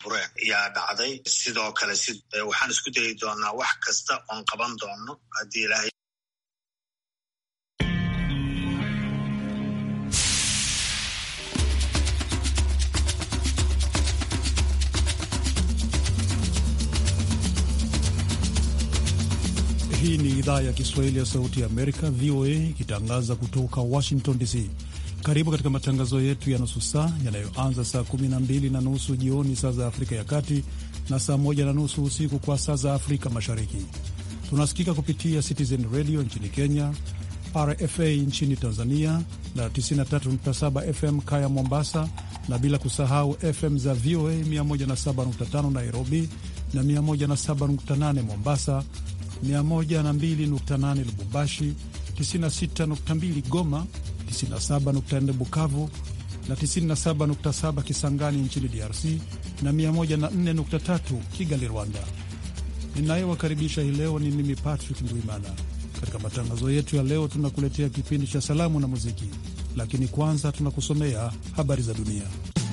bure yaa dhacday sidoo kale si waxaan isku dayi doonaa wax kasta oon qaban doono haddii ilaahay Hii ni idhaa ya Kiswahili ya Sauti ya Amerika, VOA, ikitangaza kutoka Washington DC. Karibu katika matangazo yetu ya nusu saa yanayoanza saa 12 na nusu jioni saa za Afrika ya Kati na saa 1 na nusu usiku kwa saa za Afrika Mashariki. Tunasikika kupitia Citizen Radio nchini Kenya, RFA nchini Tanzania na 93.7 FM Kaya Mombasa, na bila kusahau FM za VOA 107.5 Nairobi na 107.8 Mombasa, 102.8 Lubumbashi, 96.2 Goma, 97.4 Bukavu na 97.7 Kisangani nchini DRC na 104.3 Kigali, Rwanda. Ninayewakaribisha hii leo ni mimi Patrick Ndwimana. Katika matangazo yetu ya leo, tunakuletea kipindi cha salamu na muziki, lakini kwanza tunakusomea habari za dunia.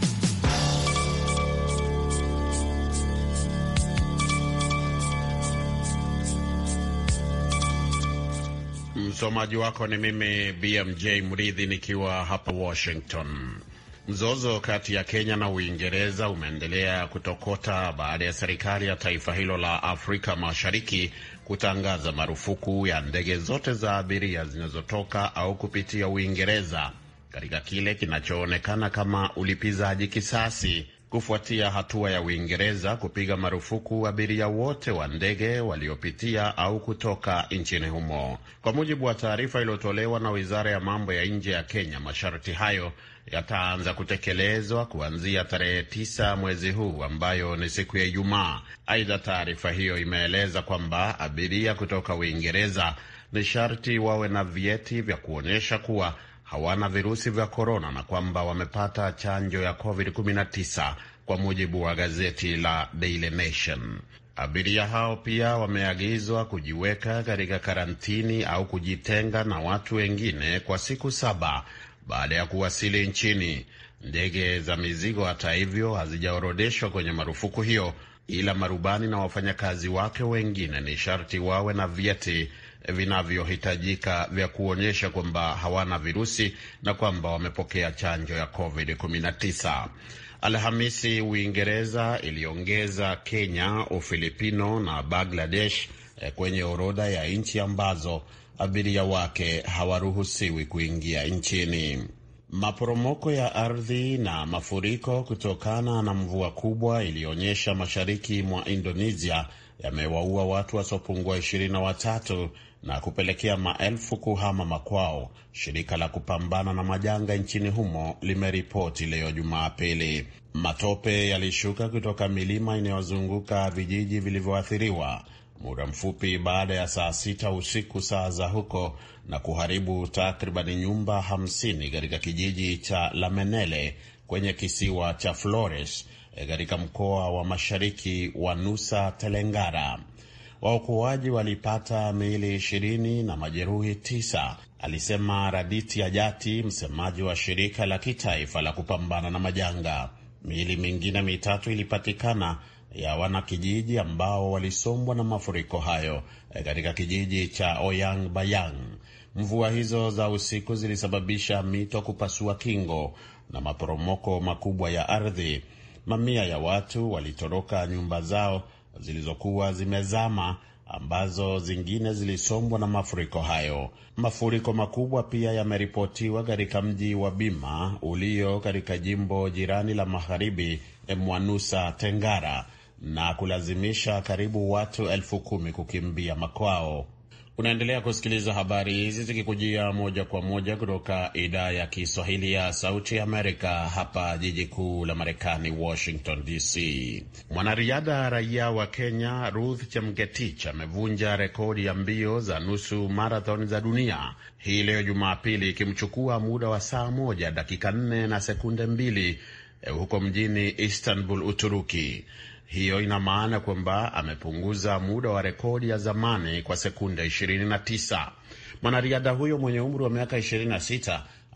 Msomaji wako ni mimi BMJ Mridhi nikiwa hapa Washington. Mzozo kati ya Kenya na Uingereza umeendelea kutokota baada ya serikali ya taifa hilo la Afrika Mashariki kutangaza marufuku ya ndege zote za abiria zinazotoka au kupitia Uingereza katika kile kinachoonekana kama ulipizaji kisasi kufuatia hatua ya Uingereza kupiga marufuku abiria wote wa ndege waliopitia au kutoka nchini humo. Kwa mujibu wa taarifa iliyotolewa na Wizara ya Mambo ya Nje ya Kenya, masharti hayo yataanza kutekelezwa kuanzia tarehe tisa mwezi huu ambayo ni siku ya Ijumaa. Aidha, taarifa hiyo imeeleza kwamba abiria kutoka Uingereza ni sharti wawe na vyeti vya kuonyesha kuwa hawana virusi vya korona na kwamba wamepata chanjo ya COVID-19 kwa mujibu wa gazeti la Daily Nation. Abiria hao pia wameagizwa kujiweka katika karantini au kujitenga na watu wengine kwa siku saba baada ya kuwasili nchini. Ndege za mizigo, hata hivyo, hazijaorodeshwa kwenye marufuku hiyo, ila marubani na wafanyakazi wake wengine ni sharti wawe na vyeti vinavyohitajika vya kuonyesha kwamba hawana virusi na kwamba wamepokea chanjo ya COVID-19. Alhamisi, Uingereza iliongeza Kenya, Ufilipino na Bangladesh kwenye orodha ya nchi ambazo abiria wake hawaruhusiwi kuingia nchini. Maporomoko ya ardhi na mafuriko kutokana na mvua kubwa iliyoonyesha mashariki mwa Indonesia yamewaua watu wasiopungua ishirini na watatu na kupelekea maelfu kuhama makwao, shirika la kupambana na majanga nchini humo limeripoti leo Jumapili. Matope yalishuka kutoka milima inayozunguka vijiji vilivyoathiriwa muda mfupi baada ya saa sita usiku saa za huko na kuharibu takribani nyumba hamsini katika kijiji cha Lamenele kwenye kisiwa cha Flores katika mkoa wa mashariki wa Nusa Tenggara. Waokoaji walipata miili ishirini na majeruhi tisa, alisema Raditi Ajati, msemaji wa shirika la kitaifa la kupambana na majanga. Miili mingine mitatu ilipatikana ya wanakijiji ambao walisombwa na mafuriko hayo katika kijiji cha Oyang Bayang. Mvua hizo za usiku zilisababisha mito kupasua kingo na maporomoko makubwa ya ardhi. Mamia ya watu walitoroka nyumba zao zilizokuwa zimezama, ambazo zingine zilisombwa na mafuriko hayo. Mafuriko makubwa pia yameripotiwa katika mji wa Bima ulio katika jimbo jirani la magharibi mwa Nusa Tenggara na kulazimisha karibu watu elfu kumi kukimbia makwao. Unaendelea kusikiliza habari hizi zikikujia moja kwa moja kutoka idhaa ya Kiswahili ya Sauti Amerika, hapa jiji kuu la Marekani, Washington DC. Mwanariadha raia wa Kenya Ruth Chemgetich amevunja rekodi ya mbio za nusu marathon za dunia hii leo Jumapili, ikimchukua muda wa saa moja dakika nne na sekunde mbili huko mjini Istanbul, Uturuki. Hiyo ina maana kwamba amepunguza muda wa rekodi ya zamani kwa sekunde 29. Mwanariadha huyo mwenye umri wa miaka 26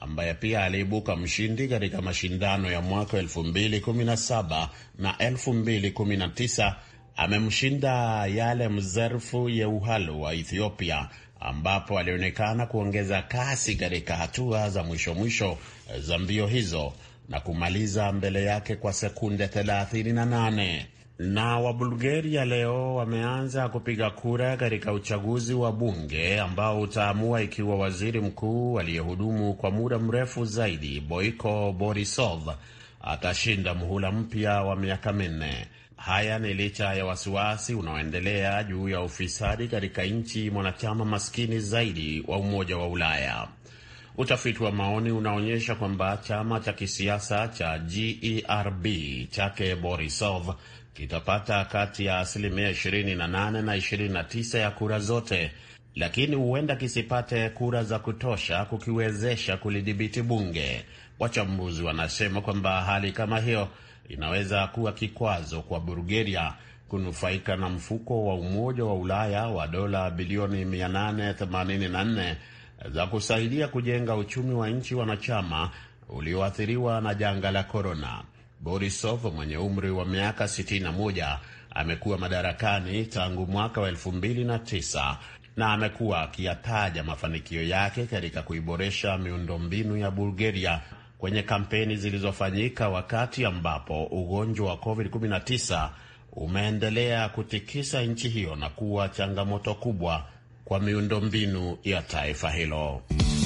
ambaye pia aliibuka mshindi katika mashindano ya mwaka 2017 na 2019 amemshinda Yale Mzerfu Yeuhalu wa Ethiopia, ambapo alionekana kuongeza kasi katika hatua za mwisho mwisho za mbio hizo na kumaliza mbele yake kwa sekunde 38. Na Wabulgaria leo wameanza kupiga kura katika uchaguzi wa bunge ambao utaamua ikiwa waziri mkuu aliyehudumu kwa muda mrefu zaidi Boiko Borisov atashinda muhula mpya wa miaka minne. Haya ni licha ya wasiwasi unaoendelea juu ya ufisadi katika nchi mwanachama maskini zaidi wa Umoja wa Ulaya. Utafiti wa maoni unaonyesha kwamba chama cha kisiasa cha GERB chake Borisov kitapata kati ya asilimia 28 na 29 ya kura zote, lakini huenda kisipate kura za kutosha kukiwezesha kulidhibiti bunge. Wachambuzi wanasema kwamba hali kama hiyo inaweza kuwa kikwazo kwa Bulgaria kunufaika na mfuko wa Umoja wa Ulaya wa dola bilioni 884 za kusaidia kujenga uchumi wa nchi wanachama ulioathiriwa na janga la korona. Borisov mwenye umri wa miaka 61 amekuwa madarakani tangu mwaka wa 2009 na amekuwa akiyataja mafanikio yake katika kuiboresha miundombinu ya Bulgaria kwenye kampeni zilizofanyika wakati ambapo ugonjwa wa COVID-19 umeendelea kutikisa nchi hiyo na kuwa changamoto kubwa kwa miundombinu ya taifa hilo.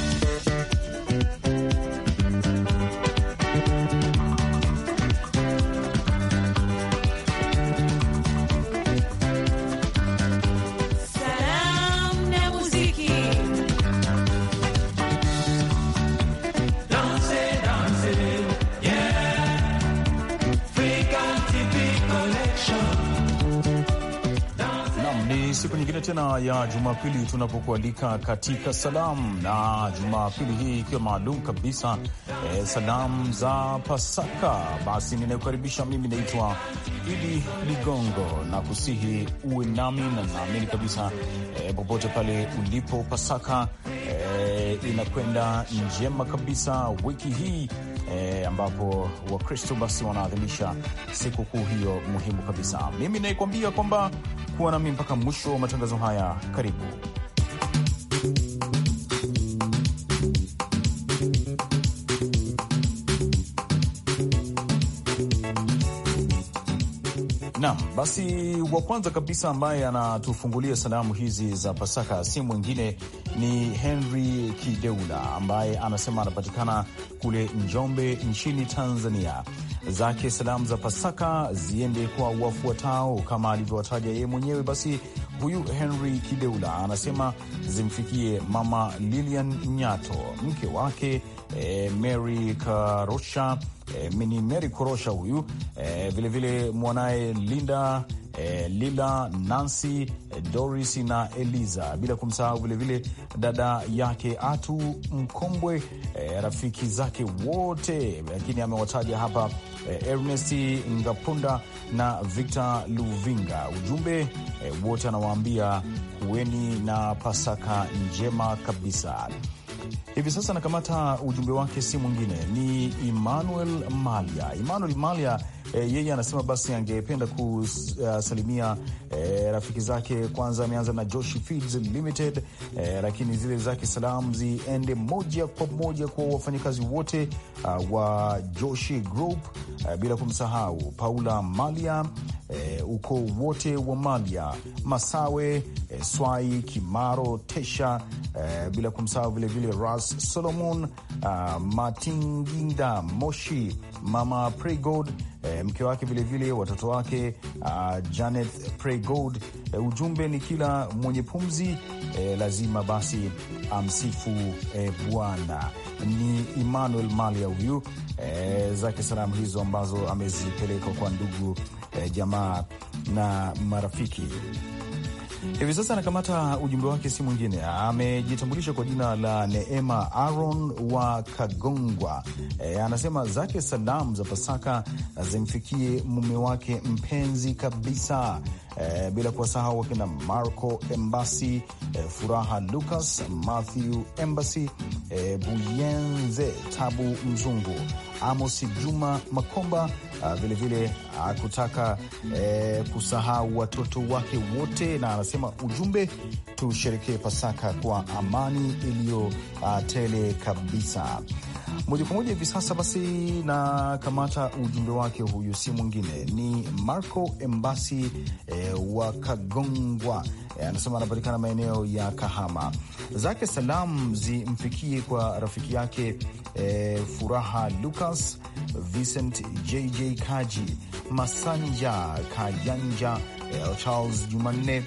Siku nyingine tena ya Jumapili tunapokualika katika salamu, na Jumapili hii ikiwa maalum kabisa eh, salamu za Pasaka. Basi ninayokaribisha mimi naitwa Idi Ligongo na kusihi uwe nami, na naamini kabisa eh, popote pale ulipo Pasaka eh, inakwenda njema kabisa wiki hii E, ambapo Wakristo basi wanaadhimisha siku kuu hiyo muhimu kabisa. Mimi naikuambia kwamba kuwa nami mpaka mwisho wa matangazo haya. Karibu. Naam, basi wa kwanza kabisa ambaye anatufungulia salamu hizi za Pasaka si mwingine ni Henry Kideula ambaye anasema anapatikana kule Njombe nchini Tanzania. Zake salamu za Pasaka ziende kwa wafuatao kama alivyowataja yeye mwenyewe. Basi huyu Henry Kideula anasema zimfikie mama Lilian Nyato, mke wake eh, Mary Karosha eh, ni Mary Korosha huyu eh, vilevile mwanaye Linda eh, Lila, Nancy, eh, Doris na Eliza, bila kumsahau vilevile dada yake Atu Mkombwe, eh, rafiki zake wote, lakini amewataja hapa eh, Ernest Ngapunda na Victor Luvinga. Ujumbe eh, wote anawaambia kuweni na Pasaka njema kabisa. Hivi sasa nakamata ujumbe wake, si mwingine ni Emmanuel Malia. Emmanuel Malia e, yeye anasema basi angependa kusalimia e, rafiki zake. Kwanza ameanza na Joshi Feeds Limited e, lakini zile zake salamu ziende moja kwa moja kwa wafanyakazi wote uh, wa Joshi Group uh, bila kumsahau Paula Malia E, ukoo wote wa Malia Masawe, e, Swai Kimaro, Tesha, e, bila kumsahau vilevile Ras Solomon, uh, Matinginda Moshi, mama Pregod, e, mke wake vilevile watoto wake uh, Janet Pregod. E, ujumbe ni kila mwenye pumzi e, lazima basi amsifu e, Bwana. Ni Emmanuel Malia huyu e, zake salamu hizo ambazo amezipeleka kwa ndugu E, jamaa na marafiki. Hivi sasa anakamata ujumbe wake, si mwingine, amejitambulisha kwa jina la Neema Aaron wa Kagongwa. E, anasema zake salam za Pasaka zimfikie mume wake mpenzi kabisa, e, bila kuwasahau wakina Marco Embasi, e, Furaha Lucas, Matthew Embasi, e, Buyenze Tabu Mzungu, Amos Juma Makomba vilevile kutaka e, kusahau watoto wake wote, na anasema ujumbe, tusherekee Pasaka kwa amani iliyo tele kabisa. Moja kwa moja hivi sasa basi na kamata ujumbe wake, huyu si mwingine ni Marco Embasi e, wa Kagongwa e, anasema anapatikana maeneo ya Kahama. Zake salam zimfikie kwa rafiki yake e, Furaha Lucas, Vincent JJ Kaji, Masanja Kayanja, e, Charles Jumanne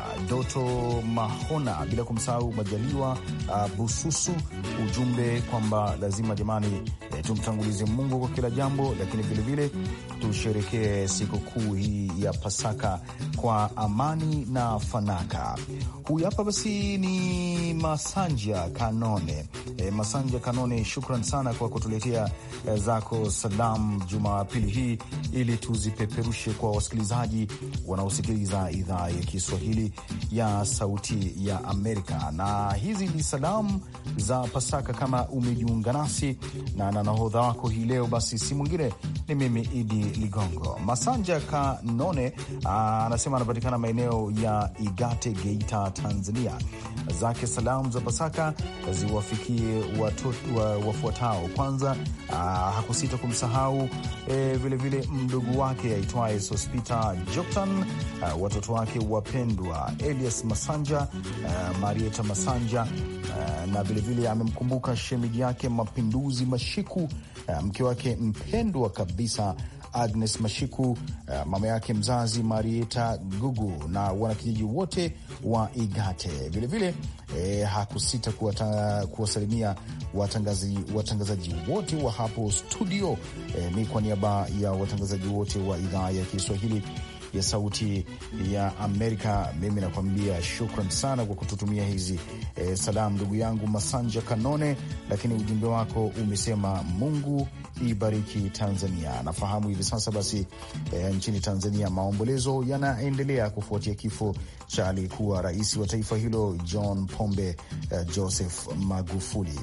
Doto Mahona, bila kumsahau Majaliwa uh, Bususu. Ujumbe kwamba lazima jamani, eh, tumtangulize Mungu kwa kila jambo, lakini vilevile tusherekee sikukuu hii ya Pasaka kwa amani na fanaka. Huyu hapa basi ni Masanja Kanone. E, Masanja Kanone, shukran sana kwa kutuletea e, zako salam Jumapili hii ili tuzipeperushe kwa wasikilizaji wanaosikiliza idhaa ya Kiswahili ya Sauti ya Amerika. Na hizi ni salamu za Pasaka. Kama umejiunga nasi na na nahodha wako hii leo, basi si mwingine ni mimi Idi Ligongo. Masanja Kanone anasema anapatikana maeneo ya Igate, Geita, Tanzania. Zake salamu za Pasaka ziwafikie wafuatao. Kwanza aa, hakusita kumsahau vilevile e, mdogo wake aitwaye Sospita Joktan, watoto wake wapendwa Elias Masanja, uh, Marieta Masanja uh, na vilevile amemkumbuka shemeji yake Mapinduzi Mashiku, uh, mke wake mpendwa kabisa Agnes Mashiku, uh, mama yake mzazi Marieta Gugu na wanakijiji wote wa Igate. Vilevile eh, hakusita kuwasalimia watangazaji, watangazaji wote wa hapo studio. Eh, ni kwa niaba ya watangazaji wote wa idhaa ya Kiswahili ya Sauti ya Amerika. Mimi nakuambia shukran sana kwa kututumia hizi e, salamu ndugu yangu Masanja Kanone, lakini ujumbe wako umesema Mungu ibariki Tanzania. Nafahamu hivi sasa basi e, nchini Tanzania maombolezo yanaendelea kufuatia kifo cha aliyekuwa rais wa taifa hilo John Pombe e, Joseph Magufuli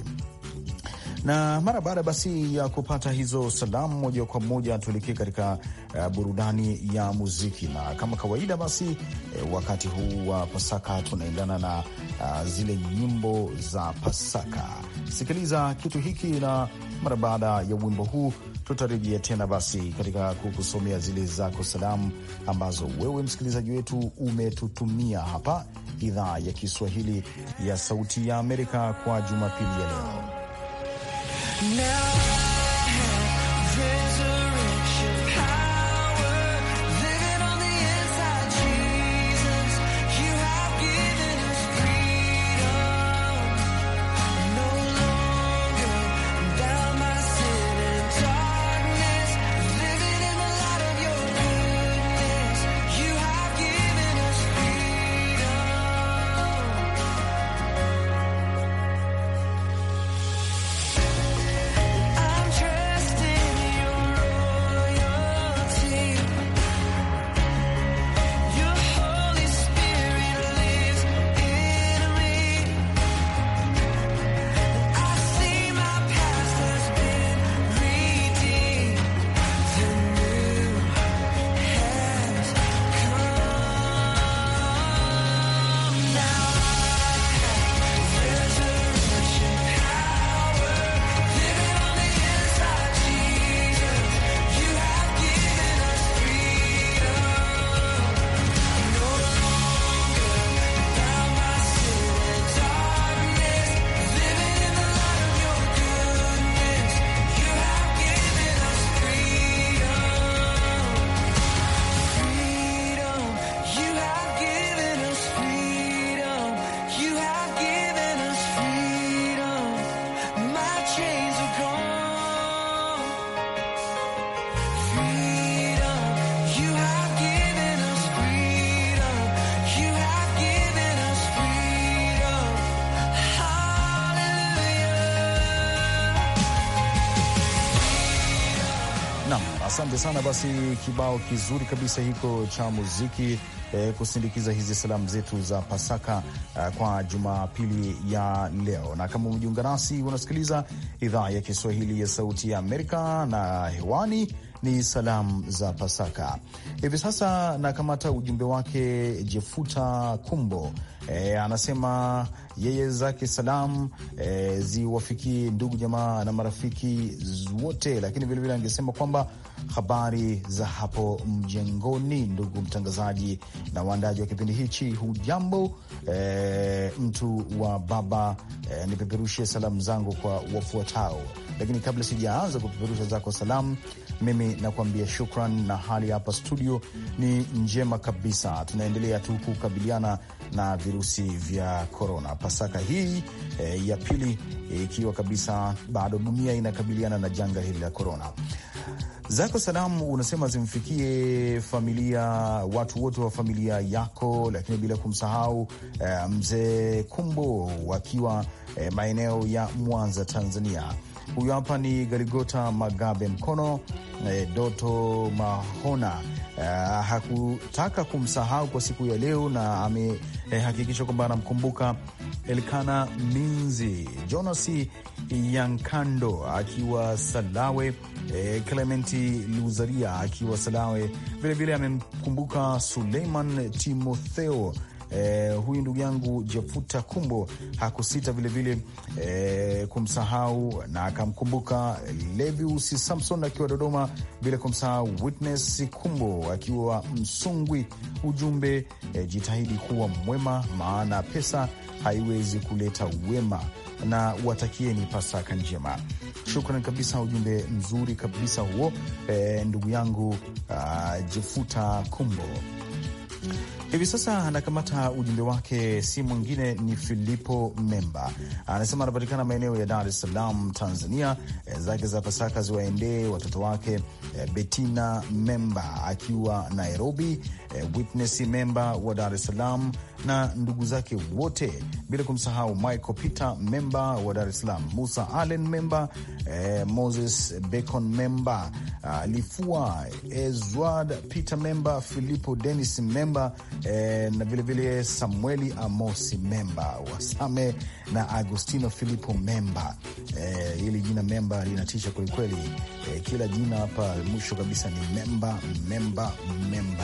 na mara baada basi ya kupata hizo salamu, moja kwa moja tuelekee katika uh, burudani ya muziki, na kama kawaida basi eh, wakati huu wa Pasaka tunaendana na uh, zile nyimbo za Pasaka. Sikiliza kitu hiki, na mara baada ya wimbo huu tutarejea tena basi katika kukusomea zile zako salamu ambazo wewe msikilizaji wetu umetutumia hapa idhaa ya Kiswahili ya Sauti ya Amerika kwa Jumapili ya leo. Now I'm asante sana. Basi kibao kizuri kabisa hiko cha muziki eh, kusindikiza hizi salamu zetu za Pasaka eh, kwa Jumapili ya leo. Na kama umejiunga nasi, unasikiliza idhaa ya Kiswahili ya Sauti ya Amerika na hewani ni salamu za Pasaka hivi sasa. Nakamata ujumbe wake Jefuta Kumbo e, anasema yeye zake salamu e, ziwafikie ndugu jamaa na marafiki wote, lakini vilevile angesema kwamba habari za hapo mjengoni, ndugu mtangazaji na waandaji wa kipindi hichi, hujambo? E, mtu wa baba e, nipeperushie salamu zangu kwa wafuatao, lakini kabla sijaanza kupeperusha zako salamu mimi nakuambia shukran, na hali hapa studio ni njema kabisa. Tunaendelea tu kukabiliana na virusi vya korona. Pasaka hii e, ya pili ikiwa e, kabisa bado dunia inakabiliana na janga hili la korona. Zako salamu unasema zimfikie familia, watu wote wa familia yako, lakini bila kumsahau e, mzee Kumbo wakiwa e, maeneo ya Mwanza, Tanzania. Huyu hapa ni Galigota Magabe Mkono eh, Doto Mahona eh, hakutaka kumsahau kwa siku ya leo na amehakikisha eh, kwamba anamkumbuka Elkana Minzi, Jonas Yankando akiwa Salawe, eh, Clementi Luzaria akiwa Salawe, vilevile amemkumbuka Suleiman Timotheo. Eh, huyu ndugu yangu Jefuta Kumbo hakusita vilevile eh, kumsahau na akamkumbuka Levius Samson akiwa Dodoma, bila kumsahau Witness Kumbo akiwa Msungwi. Ujumbe eh, jitahidi kuwa mwema, maana pesa haiwezi kuleta wema, na watakieni Pasaka njema. Shukran kabisa, ujumbe mzuri kabisa huo eh, ndugu yangu uh, Jefuta Kumbo. Hivi sasa anakamata ujumbe wake, si mwingine ni Filipo Memba, anasema anapatikana maeneo ya Dar es Salaam, Tanzania. E, zake za Pasaka ziwaendee watoto wake e, Betina Memba akiwa Nairobi, e, Witness Memba wa Dar es Salaam na ndugu zake wote, bila kumsahau Michael Peter Memba wa Dar es Salaam, Musa Allen Memba, e, Moses Bacon Memba, a, Lifua Ezward Peter Memba, Filipo Denis Memba E, na vilevile Samueli Amosi Memba Wasame na Agustino Filipo Memba. E, hili jina Memba linatisha kwelikweli. E, kila jina hapa mwisho kabisa ni Memba Memba Memba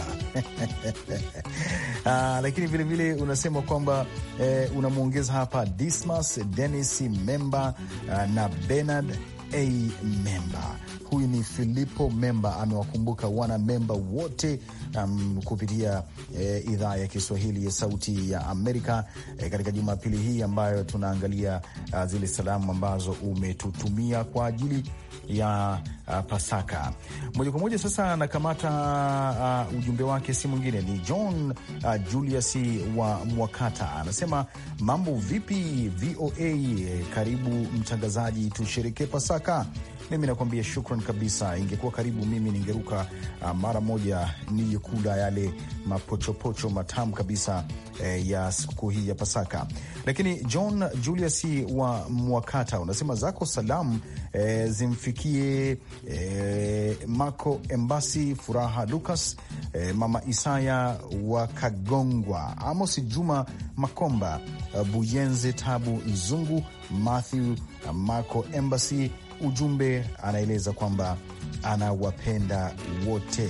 ah, lakini vilevile unasema kwamba e, unamwongeza hapa Dismas Denis Memba ah, na Bernard A Memba. Huyu ni Filipo Memba, amewakumbuka wana memba wote um, kupitia eh, idhaa ya Kiswahili ya Sauti ya Amerika eh, katika Jumapili hii ambayo tunaangalia uh, zile salamu ambazo umetutumia kwa ajili ya uh, Pasaka. Moja kwa moja sasa anakamata uh, ujumbe wake, si mwingine ni John uh, Julius wa Mwakata, anasema mambo vipi VOA, karibu mtangazaji, tusherekee Pasaka. Mimi nakuambia shukran kabisa. Ingekuwa karibu mimi ningeruka uh, mara moja nije kula yale mapochopocho matamu kabisa eh, ya sikukuu hii ya Pasaka. Lakini John Julius wa Mwakata unasema zako salamu eh, zimfikie eh, Mako Embasi, Furaha Lucas, eh, Mama Isaya wa Kagongwa, Amos Juma Makomba, uh, Buyenze Tabu Nzungu, Matthew uh, Mako Embasi ujumbe anaeleza kwamba anawapenda wote.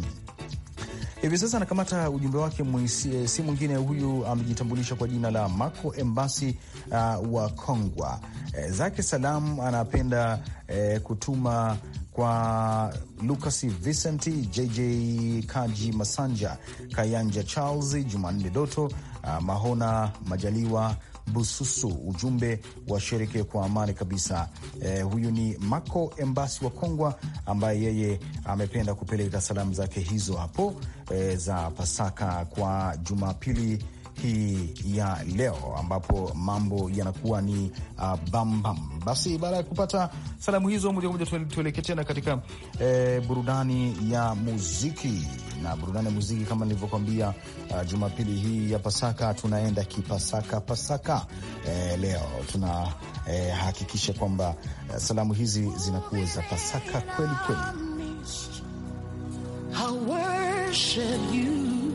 Hivi sasa anakamata ujumbe wake mwisi, si mwingine huyu amejitambulisha kwa jina la Mako Embasi uh, wa Kongwa. E, zake salamu anapenda e, kutuma kwa Lucas Vincent, JJ Kaji Masanja, Kayanja Charles, Jumanne Doto, uh, Mahona Majaliwa Bususu, ujumbe wa sherekee kwa amani kabisa. Eh, huyu ni Mako Embasi wa Kongwa ambaye yeye amependa kupeleka salamu zake hizo hapo eh, za Pasaka kwa Jumapili hii ya leo ambapo mambo yanakuwa ni uh, bambam. Basi baada ya kupata salamu hizo, moja kwa moja tuelekee tena katika eh, burudani ya muziki na burudani ya muziki kama nilivyokwambia, uh, Jumapili hii ya Pasaka tunaenda kipasaka pasaka. Eh, leo tunahakikisha eh, kwamba uh, salamu hizi zinakuwa za Pasaka kweli kweli. worship you.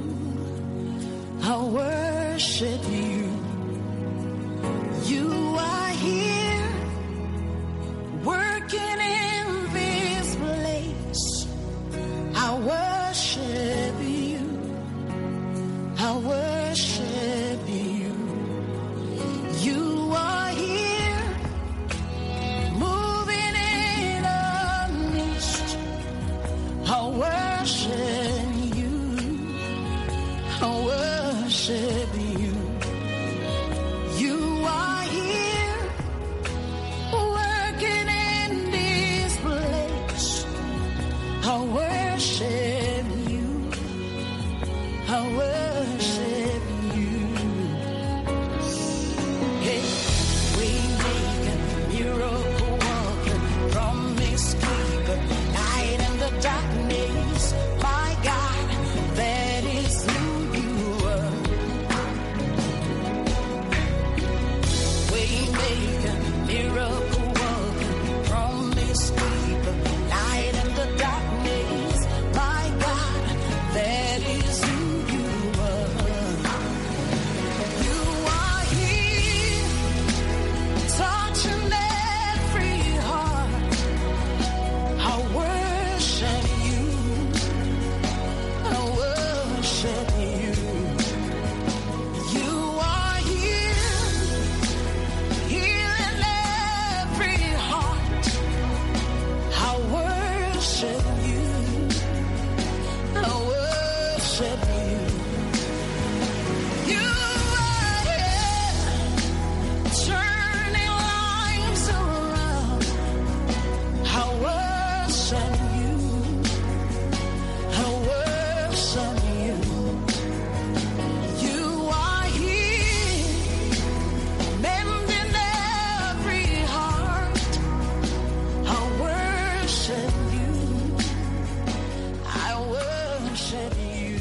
I worship you. You are here working in this place. I worship you. I worship you. You are here moving in our midst. I worship you. I worship you. You are here working in this place. I worship you. I worship you. Hey, we make a miracle worker, promise keeper, light in the darkness. My God, that is who you are. We make a miracle worker, promise keeper, light in the darkness. My God, that is who you are. You are here, touching every heart. I worship you. I worship you. You are here, healing every heart. I worship you. I worship you. You are here, turning lives around. I worship you. I worship you. You are here, mending every heart. I worship you. I worship you.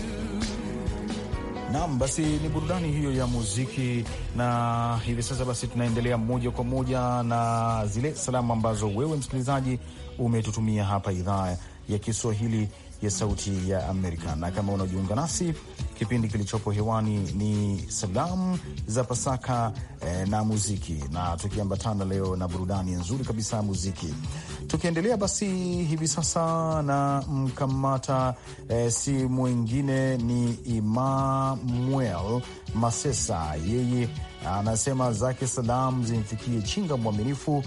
Naam, basi ni burudani hiyo ya muziki, na hivi sasa basi tunaendelea moja kwa moja na zile salamu ambazo wewe msikilizaji umetutumia hapa idhaa ya Kiswahili ya Sauti ya Amerika. Na kama unajiunga nasi, kipindi kilichopo hewani ni salamu za Pasaka eh, na muziki, na tukiambatana leo na burudani nzuri kabisa ya muziki. Tukiendelea basi hivi sasa na mkamata eh, si mwingine ni Emmanuel Masesa, yeye anasema zake salam zimfikie Chinga Mwaminifu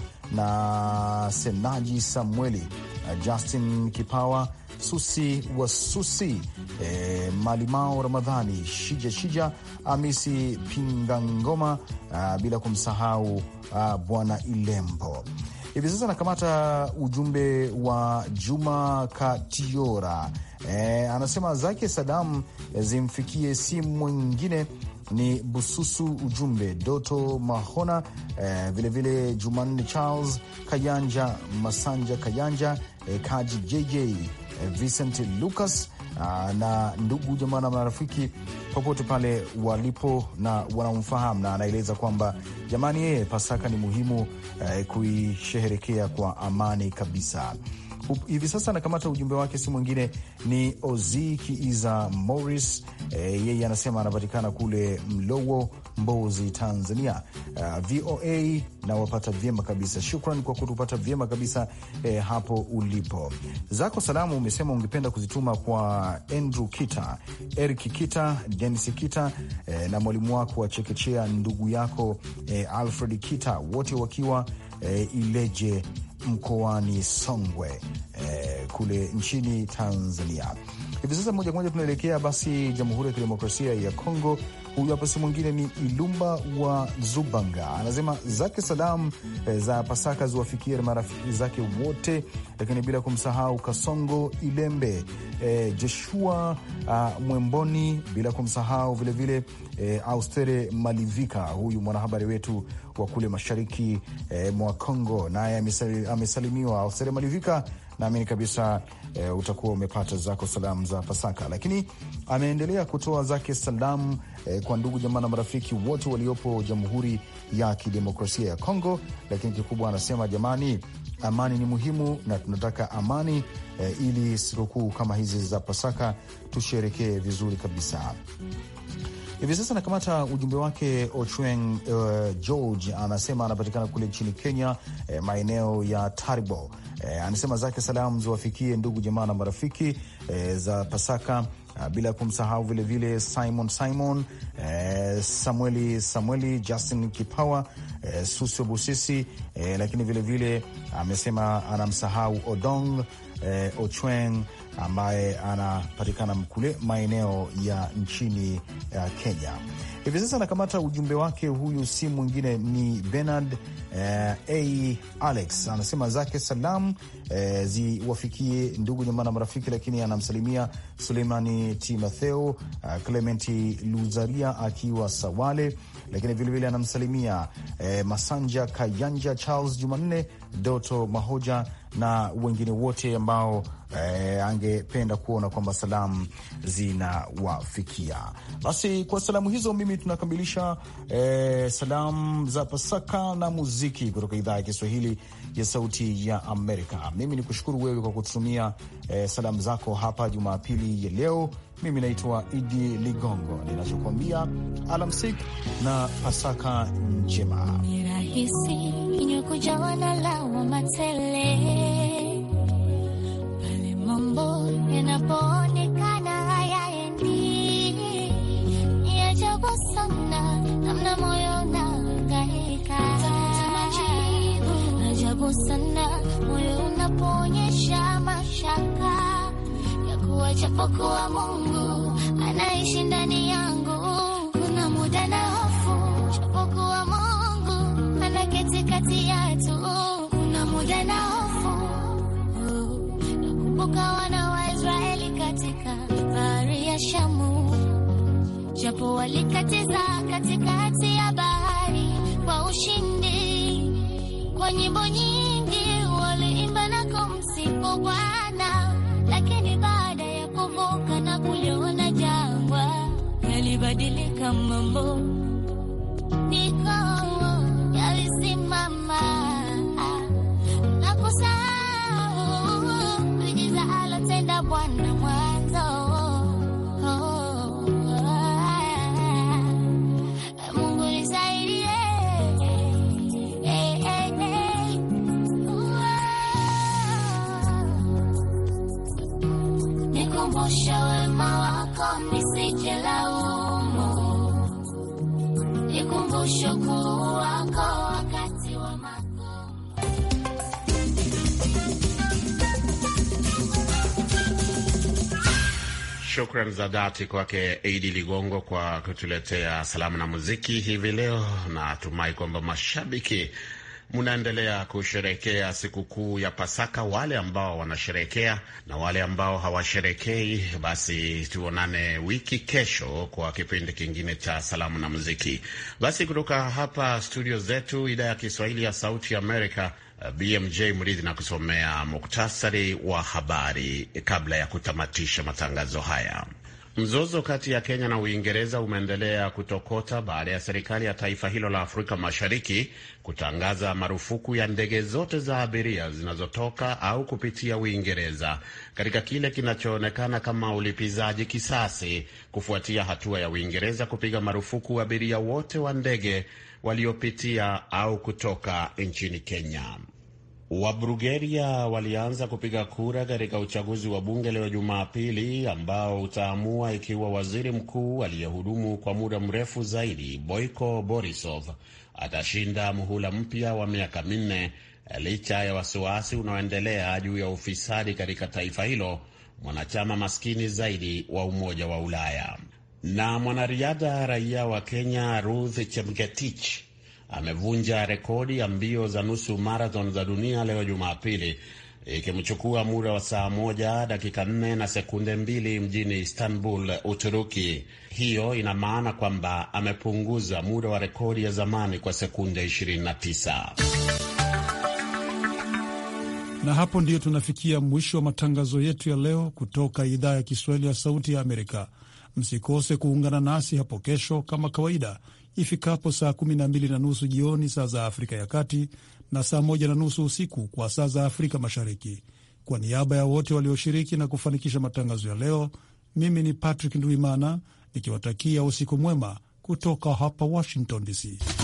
na Senaji Samueli, uh, Justin Kipawa, Susi wa Susi, eh, Malimao Ramadhani, Shija Shija, Amisi Pingangoma, uh, bila kumsahau uh, Bwana Ilembo. Hivi sasa nakamata ujumbe wa Juma Katiora. E, anasema zake Sadam zimfikie si mwingine ni Bususu ujumbe Doto Mahona, eh, vilevile Jumanne Charles Kayanja Masanja Kayanja, eh, Kaji JJ, eh, Vincent Lucas ah, na ndugu jamaa na marafiki popote pale walipo na wanamfahamu, na anaeleza kwamba jamani, yeye Pasaka ni muhimu eh, kuisherehekea kwa amani kabisa. Hivi sasa anakamata ujumbe wake, si mwingine ni Ozi Kiiza Morris. E, yeye anasema anapatikana kule Mlowo, Mbozi, Tanzania. Uh, VOA nawapata vyema kabisa, shukran kwa kutupata vyema kabisa eh, hapo ulipo. Zako salamu umesema ungependa kuzituma kwa Andrew Kita, Eric Kita, Denis Kita eh, na mwalimu wako wa chekechea ndugu yako eh, Alfred Kita, wote wakiwa eh, Ileje mkoani Songwe eh, kule nchini Tanzania. Hivi sasa moja kwa moja tunaelekea basi Jamhuri ya Kidemokrasia ya Kongo. Huyu hapa si mwingine ni Ilumba wa Zubanga, anasema zake salam eh, za Pasaka ziwafikie marafiki zake wote, lakini bila kumsahau Kasongo Ilembe, eh, Joshua uh, Mwemboni, bila kumsahau vilevile eh, Austere Malivika, huyu mwanahabari wetu wa kule mashariki eh, mwa Kongo, naye amesalimiwa. Austere Malivika, naamini kabisa e, utakuwa umepata zako salamu za Pasaka, lakini ameendelea kutoa zake salamu e, kwa ndugu jamaa na marafiki wote waliopo Jamhuri ya Kidemokrasia ya Kongo. Lakini kikubwa anasema jamani, amani ni muhimu na tunataka amani eh, ili sikukuu kama hizi za Pasaka tusherekee vizuri kabisa. Hivi sasa anakamata ujumbe wake Ochweng uh, George anasema anapatikana kule nchini Kenya, eh, maeneo ya Taribo. Eh, anasema zake salamu ziwafikie ndugu jamaa na marafiki eh, za Pasaka uh, bila kumsahau vilevile Simon Simon eh, Samueli Samueli Justin Kipawa eh, Susio Busisi eh, lakini vilevile amesema anamsahau Odong eh, Ochweng ambaye anapatikana kule maeneo ya nchini uh, Kenya. Hivi sasa anakamata ujumbe wake, huyu si mwingine ni Bernard eh, a Alex anasema zake salam eh, ziwafikie ndugu jamaa na marafiki, lakini anamsalimia Suleimani Timotheo uh, Clementi Luzaria akiwa Sawale, lakini vilevile anamsalimia eh, Masanja Kayanja, Charles Jumanne, Doto Mahoja na wengine wote ambao eh, angependa kuona kwamba salamu zinawafikia. Basi kwa salamu hizo, mimi tunakamilisha eh, salamu za Pasaka na muziki kutoka idhaa ya Kiswahili ya Sauti ya Amerika. Mimi ni kushukuru wewe kwa kutumia eh, salamu zako hapa Jumapili ya leo. Mimi naitwa Idi Ligongo, ninachokuambia alamsik na Pasaka njema. Ni rahisi kinywa kujawa na lawama tele pale mambo yanapoonekana hayaendi. Ni ajabu sana namna moyo unahangaika, ajabu sana moyo unapoonyesha mashaka ya kuwa japokuwa Mungu anaishi ndani yangu, kuna muda na hofu japokuwa Mungu anaketi kati yetu, kuna muda na hofu nakumbuka wana wa Israeli katika bahari ya Shamu, japo walikatiza katikati ya bahari kwa ushindi, kwa nyimbo nyingi waliimba na kumsifu Bwana, lakini baada ya kuvuka na kuliona jangwa, yalibadilika mambo, niko yalisimama na kusahau miujiza alotenda Bwana mwanzo. Mungu nisaidie, eh, eh, eh. Nikumbushe wema wako nisije laumu, nikumbushe ukuu wako wakati wa magumu. Shukran za dhati kwake Idi Ligongo kwa kutuletea salamu na muziki hivi leo. Natumai kwamba mashabiki mnaendelea kusherekea sikukuu ya Pasaka. Wale ambao wanasherekea na wale ambao hawasherekei, basi tuonane wiki kesho kwa kipindi kingine cha salamu na muziki. Basi kutoka hapa studio zetu, idhaa ya Kiswahili ya Sauti ya Amerika, BMJ Mridhi na kusomea muktasari wa habari kabla ya kutamatisha matangazo haya. Mzozo kati ya Kenya na Uingereza umeendelea kutokota baada ya serikali ya taifa hilo la Afrika Mashariki kutangaza marufuku ya ndege zote za abiria zinazotoka au kupitia Uingereza katika kile kinachoonekana kama ulipizaji kisasi kufuatia hatua ya Uingereza kupiga marufuku abiria wote wa ndege waliopitia au kutoka nchini Kenya. Wabulgaria walianza kupiga kura katika uchaguzi wa bunge leo Jumapili, ambao utaamua ikiwa waziri mkuu aliyehudumu kwa muda mrefu zaidi Boiko Borisov atashinda muhula mpya wa miaka minne, licha ya wasiwasi unaoendelea juu ya ufisadi katika taifa hilo, mwanachama maskini zaidi wa Umoja wa Ulaya. Na mwanariadha raia wa Kenya Ruth Chepngetich amevunja rekodi ya mbio za nusu marathon za dunia leo Jumapili, ikimchukua muda wa saa moja dakika nne na sekunde mbili mjini Istanbul, Uturuki. Hiyo ina maana kwamba amepunguza muda wa rekodi ya zamani kwa sekunde 29. Na hapo ndiyo tunafikia mwisho wa matangazo yetu ya leo kutoka idhaa ya Kiswahili ya Sauti ya Amerika. Msikose kuungana nasi hapo kesho kama kawaida ifikapo saa 12 na nusu jioni saa za Afrika ya Kati na saa moja na nusu usiku kwa saa za Afrika Mashariki. Kwa niaba ya wote walioshiriki na kufanikisha matangazo ya leo, mimi ni Patrick Ndwimana nikiwatakia usiku mwema kutoka hapa Washington DC.